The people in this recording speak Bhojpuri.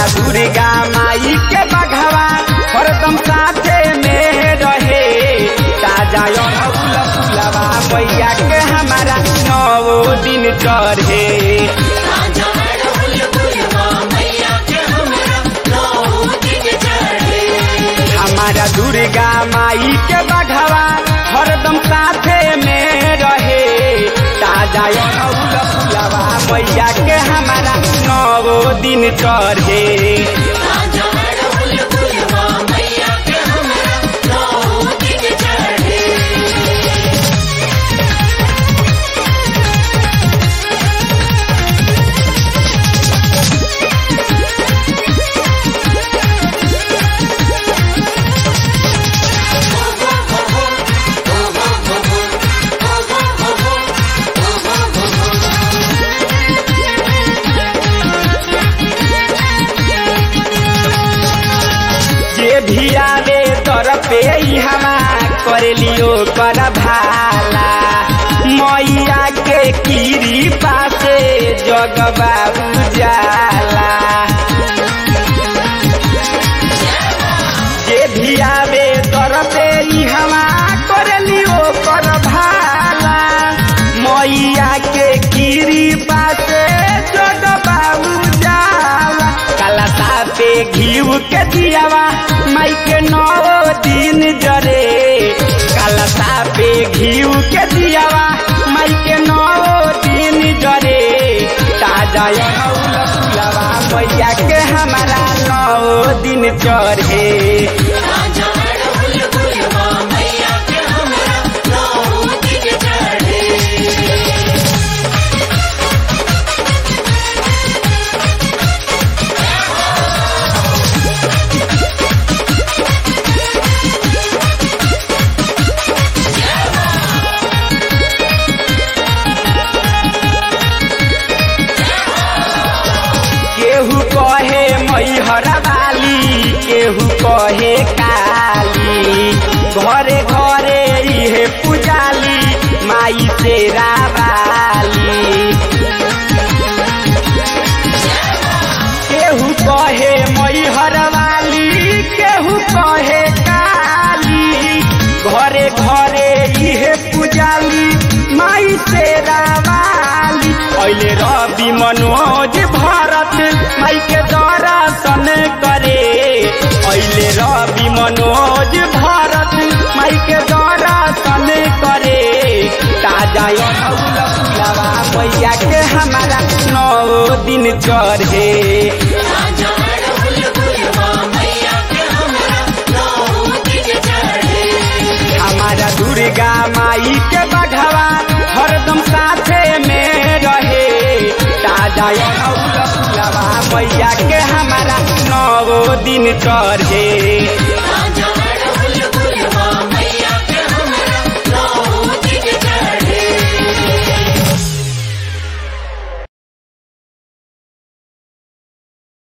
दुर्गा माई के बघवा हरदम साथे में रहे ताजा अड़हुल फुलवा मैया के हमारा नौ दिन चढ़े राजा अड़हुल फुलवा मैया के हमरा नौ दिन चढ़े हमारा दुर्गा माई के बघवा हरदम साथे में रहे ताजा अड़हुल फुलवा मैया के हमारा नौ दिन चढ़े राजा अड़हुल फुलवा मैया के हमरा नौ दिन चढ़े जे भी आवे तर पे हवा कर लियो कर भाला मैया के कीरी पासे जगबा उजाला जे भी आवे तर पे हवा कर लियो कर भाला मैया के कीरी पासे जगबा उजाला कलता पे घीव के दियावा माई के नौ दिन जरे कलता पे घीव के दियावा माई के नौ दिन जरे ताजा अड़हुल फुलवा मैया के हमारा नौ दिन चढ़े राजा अड़हुल फुलवा मैया के हमरा नौ दिन चढ़े केहू कहे मैहर वाली केहू कहे काली घरे घरे इहे पुजाली माई से रावाली केहू कहे मैहर वाली केहू कहे काली घरे घरे इहे पुजाली माई से रावाली अहिले रवि मनोज भरत माई के दर्शन करे अहिले रवि मनोज भरत माई के दर्शन करे ताजा अड़हुल फुलवा मैया के हमारा नौ दिन चढ़े राजा अड़हुल फुलवा मैया के हमरा नौ दिन चढ़े हमारा दुर्गा माई के बघवा हरदम साथे में रहे ताजा अड़हुल फुलवा मैया के हमारा नौ दिन चढ़े